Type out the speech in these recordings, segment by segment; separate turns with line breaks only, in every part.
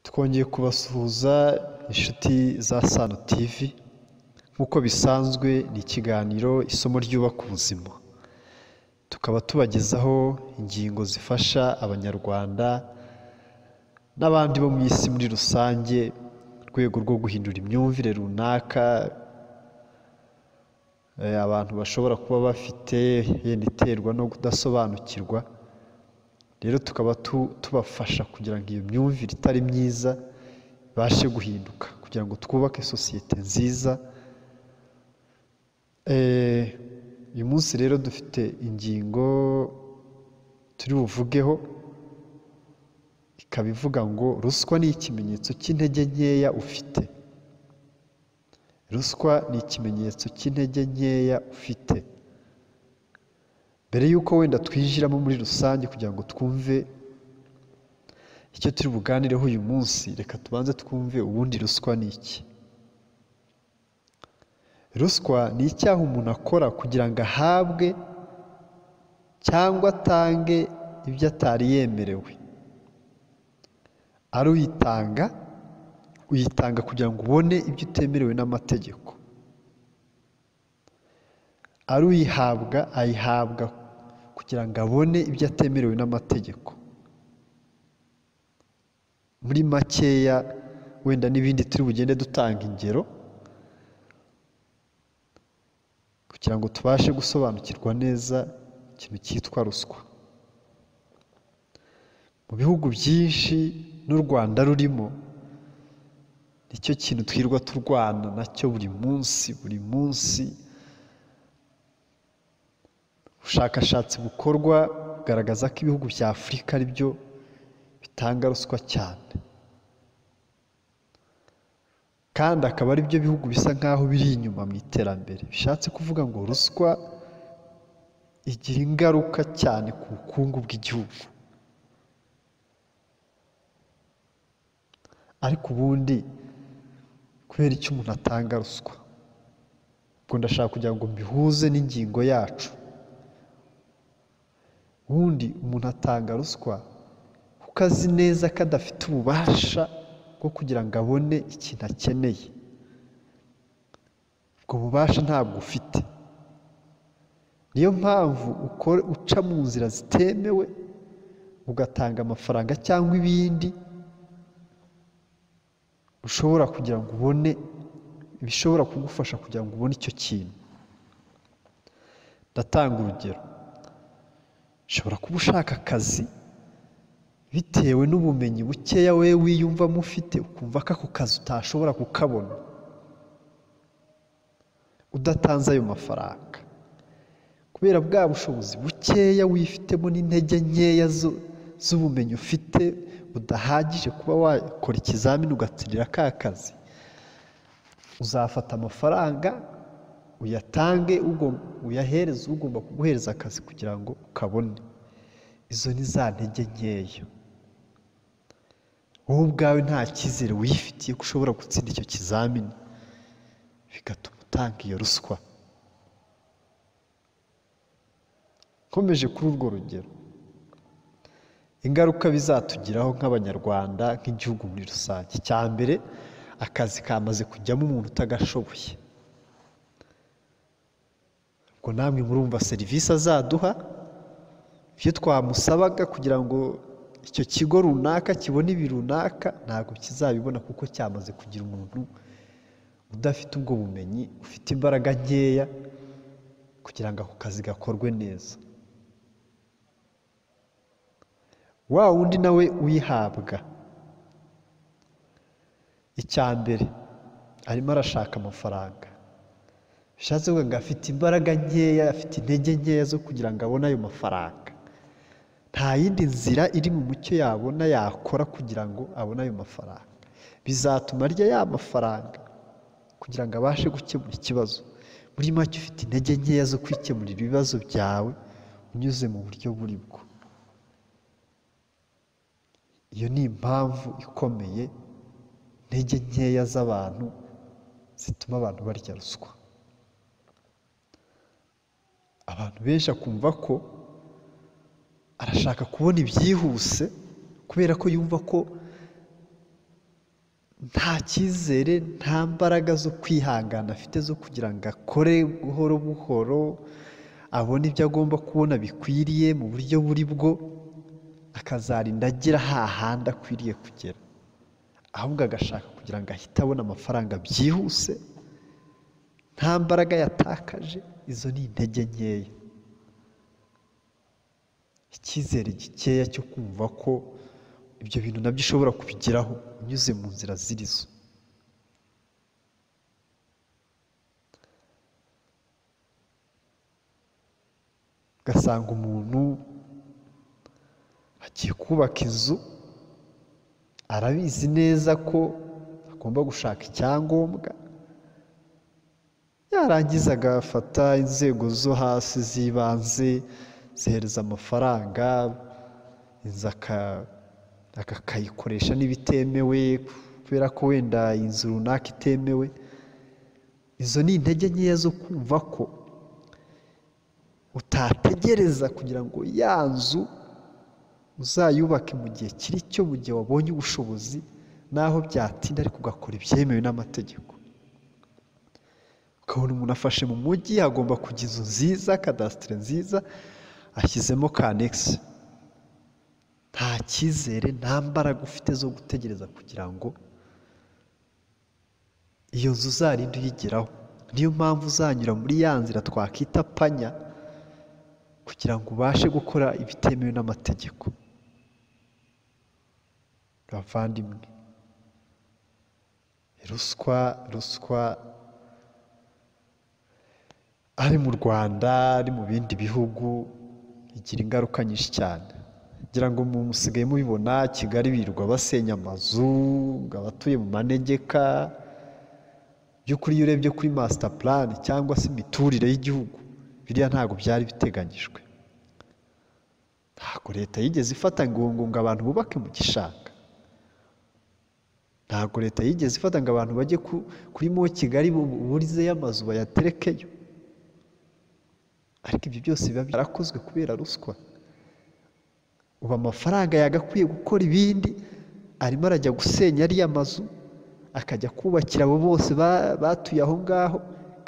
twongeye kubasuhuza inshuti za Sano TV nk'uko bisanzwe ni ikiganiro isomo ryubaka ubuzima tukaba tubagezaho ingingo zifasha abanyarwanda n'abandi bo mu isi muri rusange mu rwego rwo guhindura imyumvire runaka eh, abantu bashobora kuba bafite yenda iterwa no kudasobanukirwa rero tukaba tu- tubafasha kugira ngo iyo myumvire itari myiza ibashe guhinduka kugira ngo twubake sosiyete nziza Eh, uyu munsi rero dufite ingingo turi buvugeho ikaba ivuga ngo ruswa ni ikimenyetso cy'intege nkeya ufite ruswa ni ikimenyetso cy'intege nkeya ufite mbere y'uko wenda twinjiramo muri rusange kugira ngo twumve icyo turi buganireho uyu munsi reka tubanze twumve ubundi ruswa ni iki ruswa ni icyaha umuntu akora kugira ngo ahabwe cyangwa atange ibyo atari yemerewe ari uyitanga uyitanga kugira ngo ubone ibyo utemerewe n'amategeko ari uyihabwa ayihabwa kugira ngo abone ibyo atemerewe n'amategeko muri makeya wenda n'ibindi turi bugende dutanga ingero kugira ngo tubashe gusobanukirwa neza ikintu cyitwa ruswa mu bihugu byinshi n'u rwanda rurimo nicyo kintu twirwa turwana nacyo buri munsi buri munsi ubushakashatsi bukorwa bugaragaza ko ibihugu bya afurika ari byo bitanga ruswa cyane kandi akaba ari byo bihugu bisa nk'aho biri inyuma mu iterambere bishatse kuvuga ngo ruswa igira ingaruka cyane ku bukungu bw'igihugu ariko ubundi kubera icyo umuntu atanga ruswa ubwo ndashaka kugira ngo mbihuze n'ingingo yacu ubundi umuntu atanga ruswa kuko azi neza ko adafite ububasha bwo kugira ngo abone ikintu akeneye ubwo bubasha ntabwo ufite niyo mpamvu ukora uca mu nzira zitemewe ugatanga amafaranga cyangwa ibindi ushobora kugira ngo ubone ibishobora kugufasha kugira ngo ubone icyo kintu ndatanga urugero ushobora kuba ushaka akazi bitewe n'ubumenyi bukeya wowe wiyumvamo ufite ukumva ko ako kazi utashobora kukabona udatanze ayo mafaranga kubera bwa bushobozi bukeya wifitemo n'intege nkeya zo- z'ubumenyi ufite budahagije kuba wakora ikizamini ugatsindira ka kazi uzafata amafaranga uyatange ugo- uyahereze ugomba kuguhereza akazi kugira ngo ukabone izo ni za ntege nkeya wowe ubwawe nta cyizere wifitiye ko ushobora gutsinda icyo kizamini bigatuma utanga iyo ruswa nkomeje kuri urwo rugero ingaruka bizatugiraho nk'abanyarwanda nk'igihugu muri rusange icya mbere akazi kamaze kujyamo umuntu utagashoboye ubwo namwe murumva serivisi azaduha ibyo twamusabaga kugira ngo icyo kigo runaka kibone ibi runaka ntabwo kizabibona kuko cyamaze kugira umuntu udafite ubwo bumenyi ufite imbaraga nkeya kugira ngo ako kazi gakorwe neza wa wundi nawe uyihabwa icya mbere arimo arashaka amafaranga bishatse kuvuga ngo afite imbaraga nkeya afite intege nkeya zo kugira ngo abone ayo mafaranga nta yindi nzira iri mu mucyo yabona yakora kugira ngo abone ayo mafaranga bizatuma arya ya mafaranga kugira ngo abashe gukemura ikibazo muri make ufite intege nkeya zo kwikemurira ibibazo byawe unyuze mu buryo buri bwo iyo ni impamvu ikomeye intege nkeya z'abantu zituma abantu barya ruswa abantu benshi akumva ko arashaka kubona ibyihuse kubera ko yumva ko nta cyizere nta mbaraga zo kwihangana afite zo kugira ngo akore buhoro buhoro abone ibyo agomba kubona bikwiriye mu buryo buri bwo akazarinda agera hahandi akwiriye kugera ahubwo agashaka kugira ngo ahite abone amafaranga byihuse nta mbaraga yatakaje izo ni intege nkeya icyizere gikeya cyo kumva ko ibyo bintu nabyo ushobora kubigeraho unyuze mu nzira zirizo ugasanga umuntu agiye kubaka inzu arabizi neza ko agomba gushaka icyangombwa yarangiza agafata inzego zo hasi z'ibanze zihereza amafaranga inzu akayikoresha n'ibitemewe kubera ko wenda inzu runaka itemewe izo ni intege nkeya zo kumva ko utategereza kugira ngo ya nzu uzayubake mu gihe kiri cyo mu gihe wabonye ubushobozi naho byatinda ariko ugakora ibyemewe n'amategeko ukabona umuntu afashe mu mujyi hagomba kujya inzu nziza kadasitire nziza ashyizemo ka anegisi nta cyizere nta mbaraga ufite zo gutegereza kugira ngo iyo nzu uzarinde uyigeraho niyo mpamvu uzanyura muri ya nzira twakwita panya kugira ngo ubashe gukora ibitemewe n'amategeko bavandimwe ruswa ruswa ari mu rwanda ari mu bindi bihugu igira ingaruka nyinshi cyane ngira ngo musigaye mubibona kigali birirwa basenya amazu abatuye mu manegeka by'ukuri iyo urebye kuri masita purani cyangwa se imiturire y'igihugu biriya ntabwo byari biteganyijwe ntabwo leta yigeze ifata ngo ngo abantu bubake mu gishanga ntabwo leta yigeze ifata ngo abantu bajye kuri mo kigali burizeyo amazu bayaterekeyo ariko ibyo byose biba byarakozwe kubera ruswa ubu amafaranga yagakwiye gukora ibindi arimo arajya gusenya ariya mazu akajya kubakira abo bose batuye aho ngaho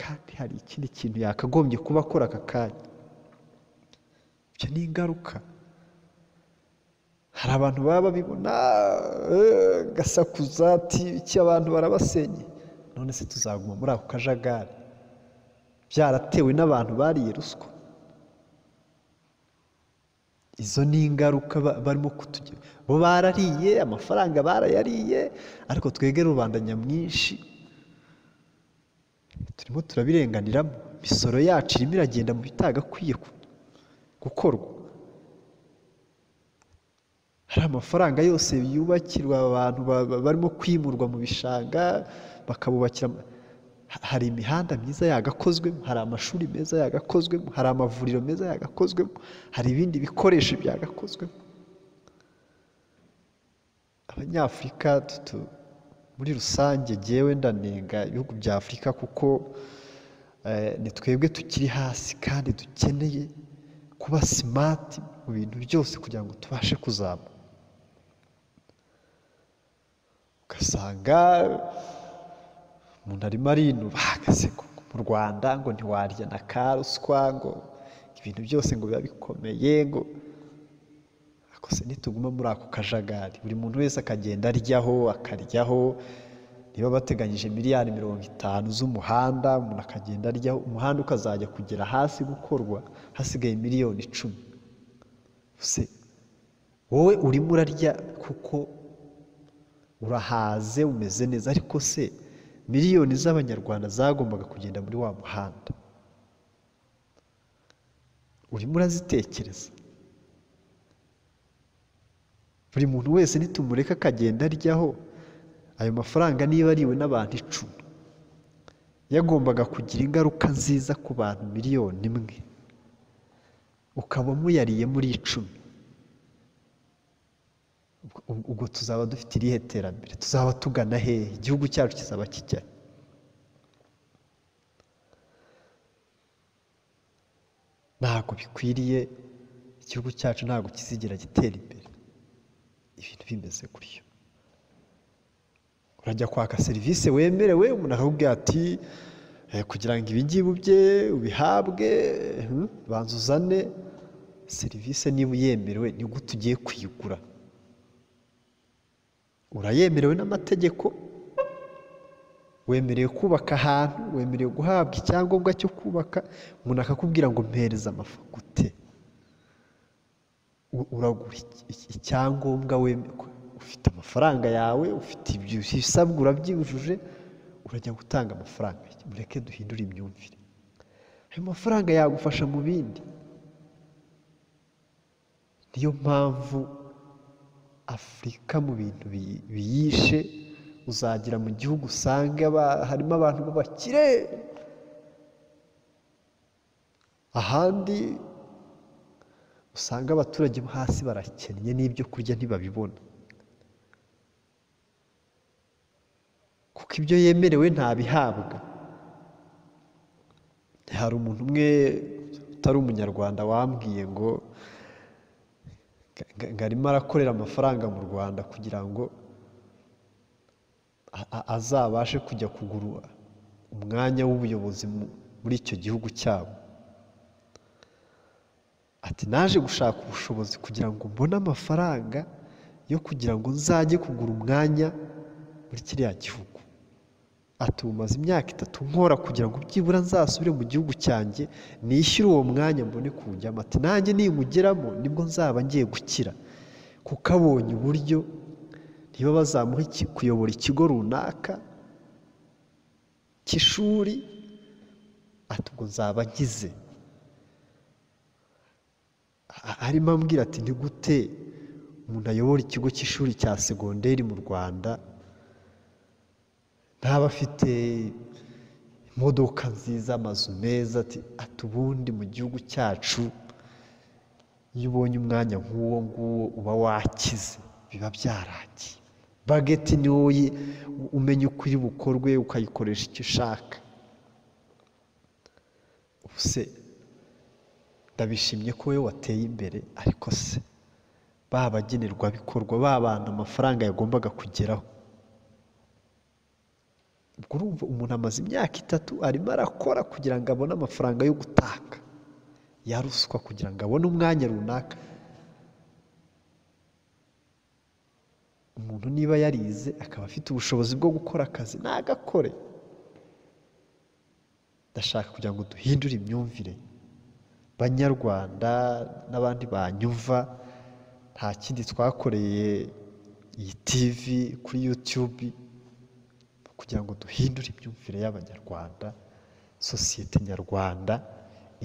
kandi hari ikindi kintu yakagombye kuba akora aka kanya ibyo ni ingaruka hari abantu baba babibona gasakuza ati iki abantu barabasenye none se tuzaguma muri ako kajagari byaratewe n'abantu bariye ruswa izo ni ingaruka barimo kutugira bo barariye amafaranga barayariye ariko twegere rubanda nyamwinshi turimo turabirenganiramo imisoro yacu irimo iragenda mu bitagakwiye gukorwa hari amafaranga yose yubakirwa abantu barimo kwimurwa mu bishanga bakabubakira hari imihanda myiza yagakozwemo hari amashuri meza yagakozwemo hari amavuriro meza yagakozwemo hari ibindi bikoresho byagakozwemo abanyafurika muri rusange ngewe ndanenga ibihugu bya afurika kuko ni twebwe tukiri hasi kandi dukeneye kuba simati mu bintu byose kugira ngo tubashe kuzamuka ugasanga umuntu arimo arinubaga se mu rwanda ngo ntiwarya na karuswa ngo ibintu byose ngo biba bikomeye ngo ariko se nituguma muri ako kajagari buri muntu wese akagenda aryaho akaryaho niba bateganyije miliyari mirongo itanu z'umuhanda umuntu akagenda aryaho umuhanda ukazajya kugera hasi gukorwa hasigaye miliyoni icumi se wowe urimo urarya kuko urahaze umeze neza ariko se miliyoni z'abanyarwanda zagombaga kugenda muri wa muhanda urimo urazitekereza buri muntu wese nitumureka akagenda aryaho ayo mafaranga niba ariwe n'abantu icumi yagombaga kugira ingaruka nziza ku bantu miliyoni imwe ukaba muyariye muri icumi ubwo tuzaba dufite irihe terambere tuzaba tugana hehe igihugu cyacu kizaba kijya ntabwo bikwiriye igihugu cyacu ntabwo kizigira gitera imbere ibintu bimeze gutyo urajya kwaka serivisi wemerewe umuntu akakubwira ati "Eh, kugira ngo ibingibi ubye ubihabwe hmm, banza uzane serivisi niba uyemerewe ni gute ugiye kuyigura urayemerewe n'amategeko wemerewe kubaka ahantu wemerewe guhabwa icyangombwa cyo kubaka umuntu akakubwira ngo mpereze amafagute u- uragura iki- iki- icyangombwa weme- ufite amafaranga yawe ufite ibyo bisabwa urabyujuje urajya gutanga amafaranga mureke duhindure imyumvire ayo mafaranga yagufasha mu bindi niyo mpamvu afurika mu bintu bi- biyishe uzagera mu gihugu usanga aba- harimo abantu b'abakire ahandi usanga abaturage bo hasi barakennye n'ibyo kurya ntibabibona kuko ibyo yemerewe ntabihabwa hari umuntu umwe utari umunyarwanda wambwiye ngo nga- nga- arimo arakorera amafaranga mu rwanda kugira ngo a- a- azabashe kujya kugura umwanya w'ubuyobozi mu- muri icyo gihugu cyabo ati naje gushaka ubushobozi kugira ngo mbone amafaranga yo kugira ngo nzajye kugura umwanya muri kiriya gihugu ati ubu maze imyaka itatu nkora kugira ngo byibura nzasubire mu gihugu cyanjye nishyure uwo mwanya mbone kuwujyamo ati nanjye niwugeramo nibwo nzaba ngiye gukira kuko abonye uburyo niba bazamuha iki- kuyobora ikigo runaka cy'ishuri ati ubwo nzaba nkize A- arimo ambwira ati ni gute umuntu ayobora ikigo cy'ishuri cya segonderi mu rwanda ntaba afite imodoka nziza amazu meza ati ati ubundi mu gihugu cyacu iyo ubonye umwanya nk'uwo nguwo uba wakize biba byaragiye bageti ni wowe umenya uko iri bukorwe ukayikoresha icyo ushaka ubu se ndabishimye ko wowe wateye imbere ariko se ba bagenerwabikorwa ba bantu amafaranga yagombaga kugeraho ubwo urumva umuntu amaze imyaka itatu arimo arakora kugira ngo abone amafaranga yo gutanga yaruswa kugira ngo abone umwanya runaka umuntu niba yarize akaba afite ubushobozi bwo gukora akazi nagakore ndashaka kugira ngo duhindure imyumvire banyarwanda n'abandi banyumva nta kindi twakoreye iyi tv kuri youtube kugira ngo duhindure imyumvire y'abanyarwanda sosiyete nyarwanda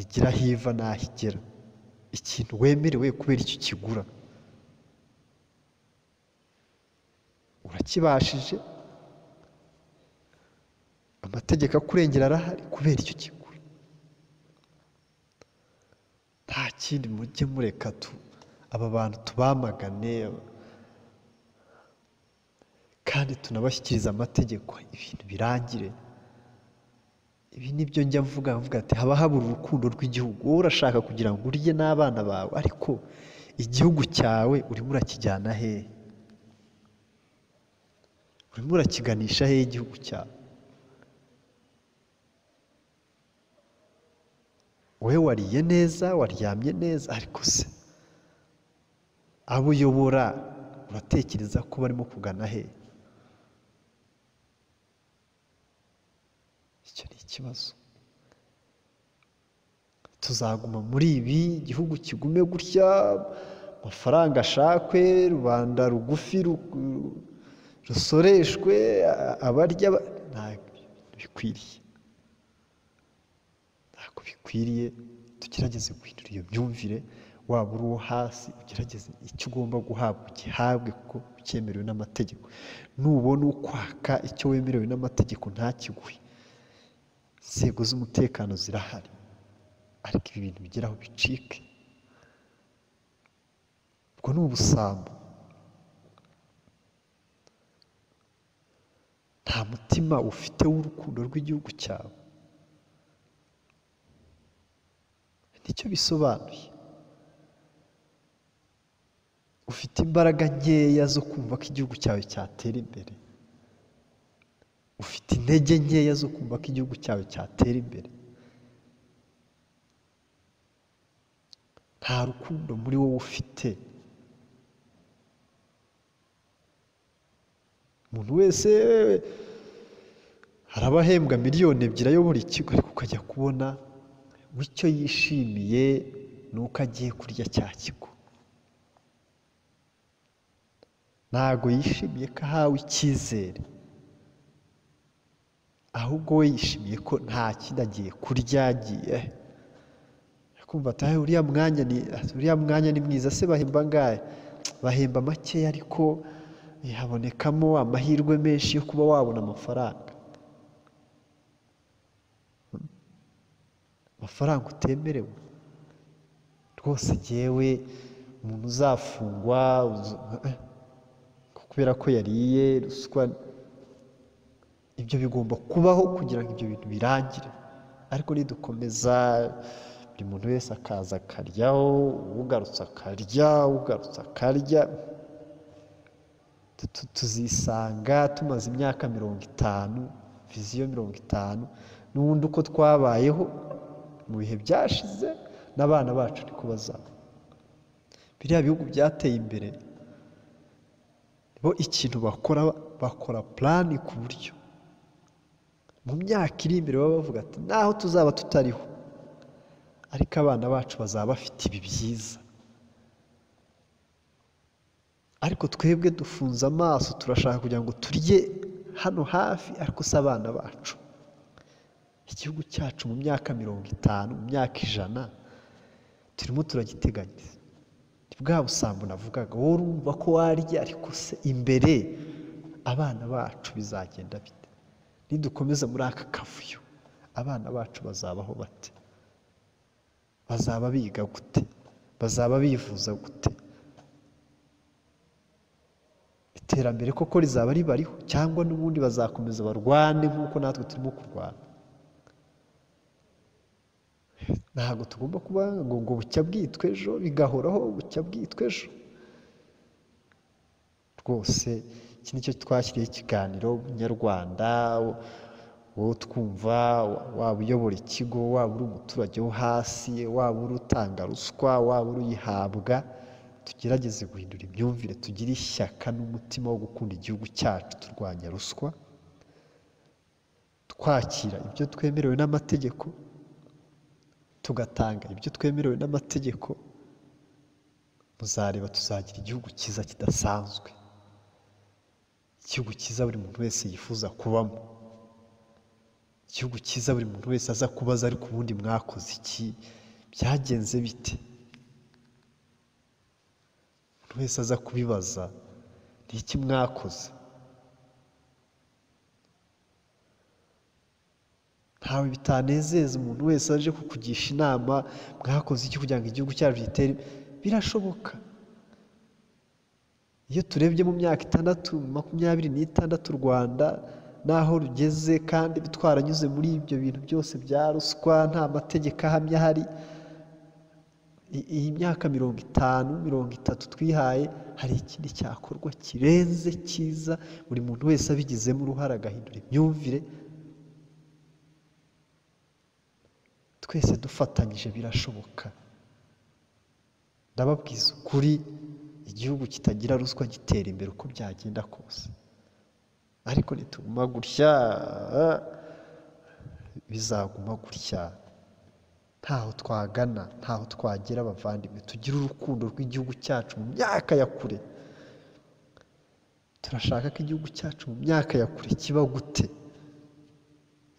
igira aho iva n'aho igera ikintu wemerewe kubera icyo ukigura urakibashije amategeko akurengera arahari kubera icyo kigura nta kindi mujye mureka tu aba bantu tubamagane kandi tunabashyikiriza amategeko ibintu birangire ibi ni byo njya mvuga mvuga ati haba habura urukundo rw'igihugu wowe urashaka kugira ngo urye n'abana bawe ariko igihugu cyawe urimo urakijyana hehe urimo urakiganisha hehe igihugu cyawe wowe wariye neza waryamye neza ariko se abo uyobora uratekereza ko barimo kugana he icyo ni ikibazo tuzaguma muri ibi igihugu kigume gutya amafaranga ashakwe rubanda rugufi ru- rusoreshwe a- abarya ba- ntabwo bikwiriye ntabwo bikwiriye tugerageze guhindura iyo myumvire waba uri uwo hasi ugerageze icyo ugomba guhabwa ugihabwe kuko cyemerewe n'amategeko nubona ukwaka icyo wemerewe n'amategeko ntakiguhe inzego z'umutekano zirahari ariko ibi bintu bigeraho bicike ubwo ni ubusambo nta mutima ufite w'urukundo rw'igihugu cyawe nicyo bisobanuye ufite imbaraga nkeya zo kumva ko igihugu cyawe cyatera imbere ufite intege nkeya zo kumva ko igihugu cyawe cyatera imbere nta rukundo muri wowe ufite umuntu wese haraba ahembwa miliyoni ebyiri ayobora ikigo ariko ukajya kubona ngo icyo yishimiye ni uko agiye kurya cya kigo ntabwo yishimiye ko ahawe icyizere ahubwo we yishimiye ko nta kindi agiye kurya agiye kumva ati "Ah, uriya mwanya ni uriya mwanya ni mwiza se bahemba angahe bahemba makeya ariko eh, habonekamo amahirwe menshi yo kuba wabona amafaranga Hmm? amafaranga utemerewe rwose jyewe umuntu uzafungwa uzu- eh, eh, kubera ko yariye ruswa ibyo bigomba kubaho kugira ngo ibyo bintu birangire ariko nidukomeza buri muntu wese akaza akaryaho ugarutse akarya ugarutse akarya tu- tu- tuzisanga tumaze imyaka mirongo itanu viziyo mirongo itanu n'ubundi uko twabayeho mu bihe byashize n'abana bacu niko bazaba biriya bihugu byateye imbere bo ikintu bakora bakora purani ku buryo mu myaka iri imbere baba bavuga ati naho tuzaba tutariho ariko abana bacu bazaba bafite ibi byiza ariko twebwe dufunze amaso turashaka kugira ngo turye hano hafi ariko si abana bacu igihugu cyacu mu myaka mirongo itanu mu myaka ijana turimo turagiteganyiriza ni bwa busambo navugaga wowe urumva ko warya ariko se imbere abana bacu bizagenda bite nidukomeza muri aka kavuyo abana bacu bazabaho bate bazaba biga gute bazaba bivuza gute iterambere koko rizaba ribariho cyangwa n'ubundi bazakomeza barwane nk'uko natwe turimo kurwana ntabwo tugomba kuba ngo ngo bucya bwitwa ejo bigahoraho bucya bwitwa ejo rwose iki ni cyo twashyiriyeho ikiganiro nyarwanda wowe utwumva waba uyobora ikigo waba uri umuturage wo hasi waba uri utanga ruswa waba uri uyihabwa tugerageze guhindura imyumvire tugire ishyaka n'umutima wo gukunda igihugu cyacu turwanya ruswa twakira ibyo twemerewe n'amategeko tugatanga ibyo twemerewe n'amategeko muzareba tuzagira igihugu cyiza kidasanzwe igihugu cyiza buri muntu wese yifuza kubamo igihugu cyiza buri muntu wese aza kubaza ariko ubundi mwakoze iki byagenze bite buri wese aza kubibaza ni iki mwakoze ntawe bitanezeza umuntu wese aje kukugisha inama mwakoze iki kugira ngo igihugu cyacu gitere birashoboka iyo turebye mu myaka itandatu makumyabiri n'itandatu u rwanda n'aho rugeze kandi twaranyuze muri ibyo bintu byose bya ruswa nta mategeko ahamye ahari i- iyi myaka mirongo itanu mirongo itatu twihaye hari ikindi cyakorwa kirenze cyiza buri muntu wese abigizemo uruhare agahindura imyumvire twese dufatanyije birashoboka ndababwiza ukuri igihugu kitagira ruswa gitera imbere uko byagenda kose ariko nituguma gutya bizaguma gutya ntaho twagana ntaho twagera abavandimwe tugire urukundo rw'igihugu cyacu mu myaka ya kure turashaka ko igihugu cyacu mu myaka ya kure kiba gute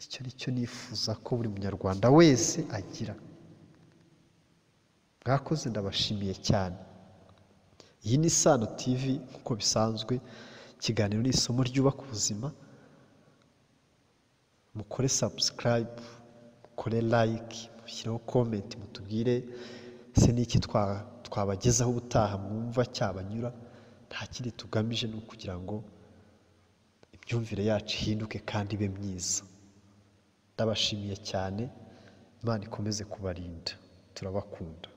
icyo ni cyo nifuza ko buri munyarwanda wese agira mwakoze ndabashimiye cyane iyi ni sano tv nk'uko bisanzwe ikiganiro ni isomo ryubaka ubuzima mukore sabusikarayibu mukore layike mushyireho komenti mutubwire ese ni iki twa- twabagezaho ubutaha mwumva cyabanyura nta kindi tugamije ni ukugira ngo imyumvire yacu ihinduke kandi ibe myiza ndabashimiye cyane imana ikomeze kubarinda turabakunda